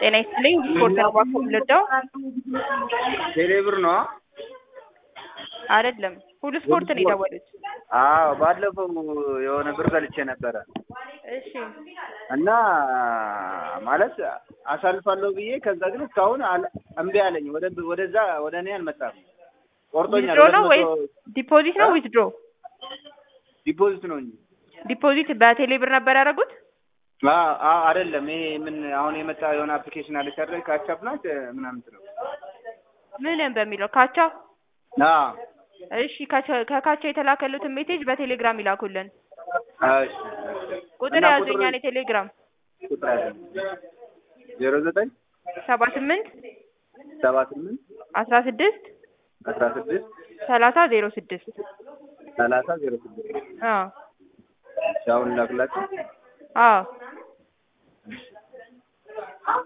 ጤና ይስጥልኝ ስፖርት ነው ባኮ ልርዳው? ቴሌብር ነው? አይደለም ሁሉ ስፖርት ነው የደወሉት። አዎ ባለፈው የሆነ ብር በልቼ ነበረ እሺ እና ማለት አሳልፋለሁ ብዬ ከዛ ግን እስካሁን አል- እምቢ አለኝ። ወደ ወደዛ ወደ እኔ አልመጣም። ቆርጦኛል። ዊዝድሮ ነው ሁለት ወይስ መቶ ዲፖዚት ነው? እ? ዊዝድሮ ዲፖዚት ነው እንጂ ዲፖዚት በቴሌ ብር ነበር ያደረጉት? አ- አ- አይደለም። ይሄ ምን አሁን የመጣ የሆነ አፕሊኬሽን አለች አይደል? ካቻፕ ናት ምናምን ነው። ምንም በሚለው ካቻ አዎ እሺ ካቻ- ከካቻ የተላከሉትን ሜሴጅ በቴሌግራም ይላኩልን። እሺ ቁጥር እና ያዙኛን የቴሌግራም ቁጥር ያዘ ዜሮ ዘጠኝ ሰባ ስምንት ሰባ ስምንት አስራ ስድስት አስራ ስድስት ሰላሳ ዜሮ ስድስት ሰላሳ ዜሮ ስድስት አዎ እሺ አሁን ላክላችሁ። አዎ